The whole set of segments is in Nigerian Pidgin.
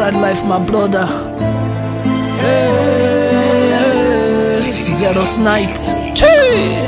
inside life, my brother. Hey, Zeros night. Chee.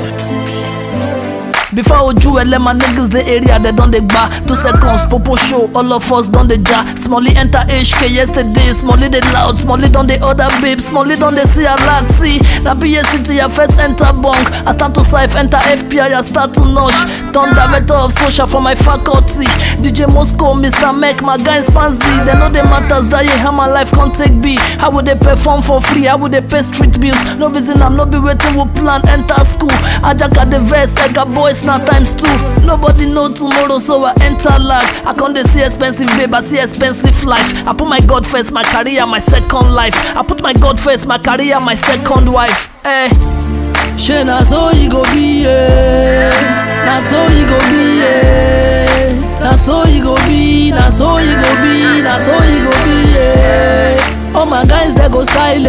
Before Oju ele my niggas the area they don dey gba Two seconds popo show all of us don dey ja Smally enter HK yesterday Smally dey loud Smally don dey order babe Smally don dey see a lot see Na BA city I first enter bunk I start to sif enter FPI I start to nosh Turn director of social for my faculty DJ Moscow Mr. Mek my guys Spanzy They know the matters that yeah how my life can take be How would they perform for free How would they pay street bills No reason I'm not be waiting with plan enter school Ajaka the verse Ega boys now times two Nobody know tomorrow so I enter life I can't dey see expensive babe I see expensive life I put my God first my career my second life I put my God first my career my second wife Eh Shey na so e go be yeah. Na so e go be yeah. Na so e go be Na so e go be Na so e go be yeah. All my guys they go style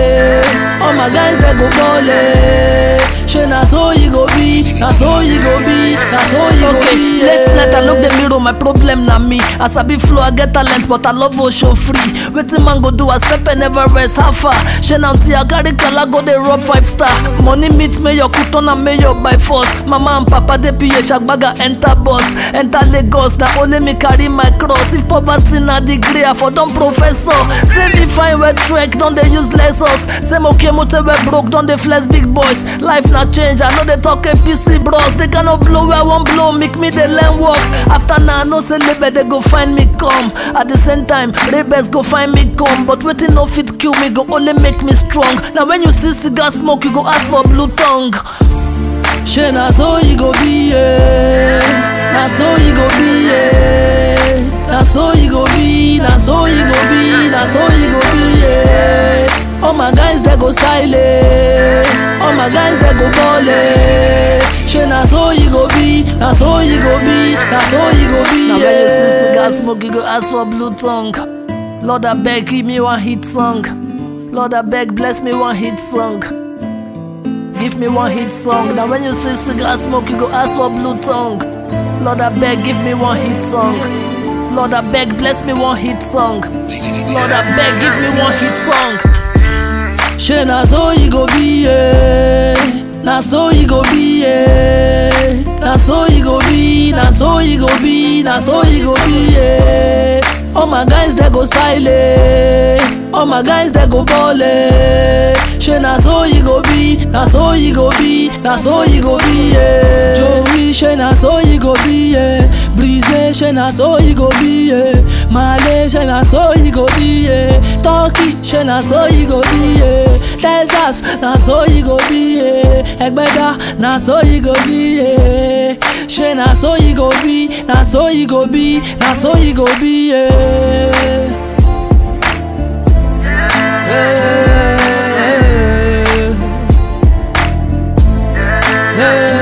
it. All my guys they go ball it. Shey na so e go be Na so e go be Na so e go Okay, be late yeah. night I look the mirror, my problem na me. As I be flow, I get talent, but I love go show free. Wetin man go do as pepper never rest. How far? Shey until I carry kala go dey rub five star. Money meet mayor, kuton and mayor by force. Mama and papa dey PH agbaga enter bus, enter Lagos. Na only me carry my cross. If poverty na degree, I for don professor. Say me fine well trek, don dey use lessons. Say mo mote we broke, don dey flex big boys. Life na change, I know they talk APC bros. They cannot blow where I wan blow, make me dey learn work. After now, I know say label they go find me come. At the same time, rebels go find me come. But waiting no fit kill me, go only make me strong. Now when you see cigar smoke, you go ask for blue tongue. Shey na so e go be yeah. Na so e go be yeah. Na so e go be Na so e go be Na so e go be yeah. All my guys they go style it. All my guys they go ball it. Shey na so e go be Na so e go be Na so e go be Now when you see yeah. cigar smoke, you go ask for blue tongue. Lord I beg, give me one hit song. Lord I beg, bless me one hit song. Give me one hit song. Now when you see cigar smoke, you go ask for blue tongue. Lord I beg, give me one hit song. Lord I beg, bless me one hit song. Lord I beg, give me one hit song. Shey na so e go be yeah. Na so e go be yeah. Na so e go be Na so e go be Na so e go be yeah. All my guys they go style it. All my guys they go ball it. Shey na so e go be Na so e go be Na so e go be yeah. Joey shey na so e go be yeah. Breeze shey na so e go be yeah. Male shey na so e go be yeah. Turkey shey na so e go be yeah. Texas na so e go be yeah. Egbeda na so e go be yeah. Shey na so e go be Na so e go be Na so e go be yeah. Hey, hey, hey.